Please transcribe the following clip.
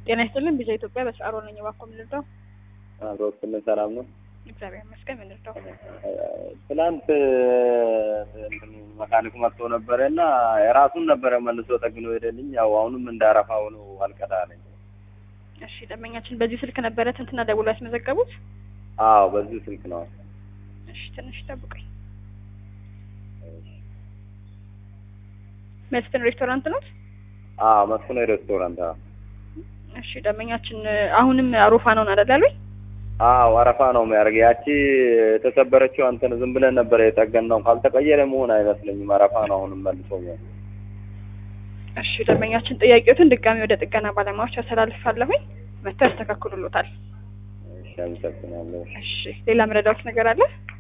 ጤና ይስጥልን ቢዛ ኢትዮጵያ በሰዓሮ ነኝ። እባክዎ ምን ልርዳው? አብሮትን ሰላም ነው። እግዚአብሔር ይመስገን። ምን ልርዳው? ትናንት እንትን መካኒኩ መጥቶ ነበረ እና የራሱን ነበረ መልሶ ጠግኖ ሄደልኝ። ያው አሁንም እንዳረፋው ነው አልቀዳ አለኝ። እሺ ደንበኛችን በዚህ ስልክ ነበረ ትንትና ደውሎ ያስመዘገቡት? አዎ በዚህ ስልክ ነው። እሺ ትንሽ ጠብቀኝ። መስፍን ሬስቶራንት ነው? አዎ መስፍን ሬስቶራንት። አዎ እሺ ደንበኛችን አሁንም አሮፋ ነው አደላሉኝ? አዎ አረፋ ነው የሚያደርግ። ያቺ የተሰበረችው አንተን ዝም ብለን ነበረ የጠገን ነው። ካልተቀየረ መሆን አይመስለኝም። አረፋ ነው አሁንም መልሶ እሺ ደንበኛችን ጥያቄዎትን ድጋሚ ወደ ጥገና ባለሙያዎች ያስተላልፋለሁኝ። መጥተው ያስተካክሉሎታል። እሺ አመሰግናለሁ። እሺ ሌላ መረዳት ነገር አለ?